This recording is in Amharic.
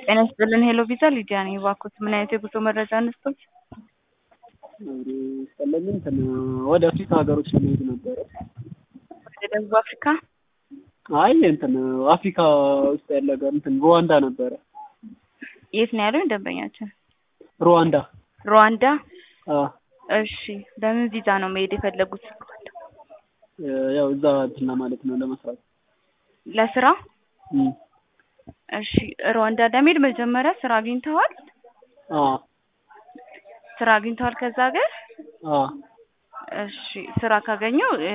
ጤና ይስጥልን ሄሎ ቪዛ ሊዲያ ነኝ። እባክዎት ምን አይነት የጉዞ መረጃ እንስጦት? ቀለል እንትን ወደ አፍሪካ ሀገሮች ለመሄድ ነበረ። ወደ ደቡብ አፍሪካ? አይ እንትን አፍሪካ ውስጥ ያለ ሀገር እንትን ሩዋንዳ ነበረ። የት ነው ያለው ደንበኛችን? ሩዋንዳ ሩዋንዳ? አ እሺ በምን ቪዛ ነው መሄድ የፈለጉት? ያው እዛ እንትን ለማለት ነው ለመስራት። ለስራ? እም እሺ ሩዋንዳ ለመሄድ መጀመሪያ ስራ አግኝተዋል? አ ስራ አግኝተዋል ከዛ ሀገር? አ እሺ ስራ ካገኙ